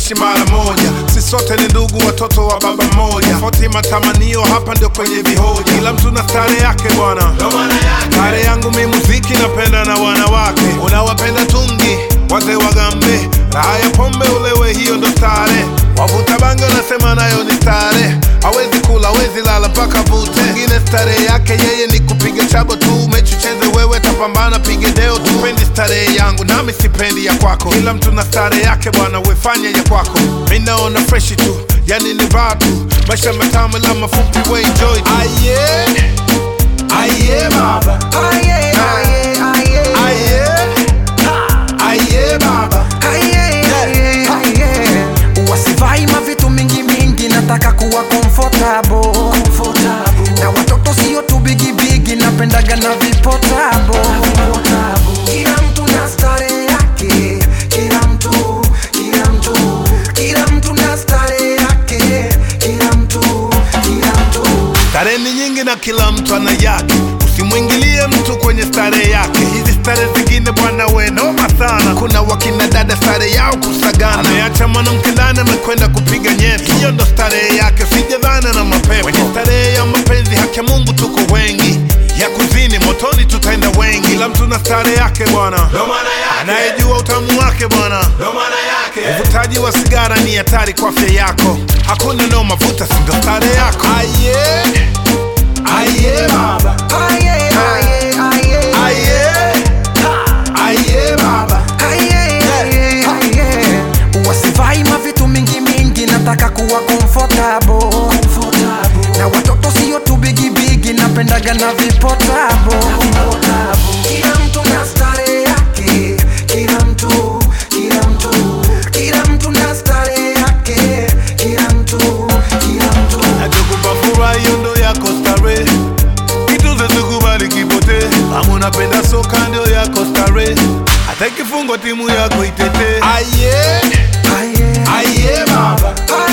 tunaishi mara moja, si sote ni ndugu, watoto wa baba mmoja. Tofauti matamanio hapa ndio kwenye vihoja, kila mtu na stare yake bwana. Stare yangu mi muziki, napenda na wanawake, unawapenda tungi wazee wagambe, raha ya pombe ulewe, hiyo ndo stare. Wavuta bangi wanasema nayo ni stare, hawezi kula hawezi lala mpaka vute. Mwingine stare yake yeye ni kupiga chabo tu, mechi cheze wewe, tapambana pige deo tu. Pendi starehe yangu nami sipendi ya kwako, kila mtu na stare yake bwana, wefanye ya kwako. Mi naona freshi tu, yani ni vaa tu, maisha matamu la mafupi, we enjoy tu. Aye, aye baba, Aye, aye, aye. aye, aye baba. Aye, aye, aye. wasivai mavitu mingi mingi nataka kuwa comfortable. na watoto sio tu bigibigi napendaga na vipotabo kila mtu na stare yake kila mtu kila mtu kila mtu na stare yake kila mtu kila mtu Starehe ni nyingi na kila mtu ana yake, usimwingilie mtu kwenye starehe yake. Hizi starehe zingine bwana, we noma sana. Kuna wakina dada starehe yao kusagana, ameacha mwanamke ndani amekwenda kupiga nyeti, hiyo ndo starehe yake, sijadhana na mapepo. Kwenye starehe ya mapenzi, haki ya Mungu tuko wengi, ya kuzini motoni tutaenda wengi. Kila mtu na starehe yake bwana, anayejua utamu wake bwana. Uvutaji wa sigara ni hatari kwa afya yako, hakuna noma, vuta sindo starehe yako. Aye, aye baba, aye, aye, aye. aye, aye baba. Aye, aye, aye. wasivai mavitu mingi mingi nataka kuwa comfortable. na watoto sio tu bigibigi napendaga na vipotabo kila mtu na stare yake kila mtu kila mtu kila mtu na stare yake kila mtu kila mtu Nachokupa furaha hiyo ndo yako starehe, kitu zezikubali kipote. Kama unapenda soka ndio yako starehe, hata ikifungwa timu yako itete. Aye, aye, aye baba,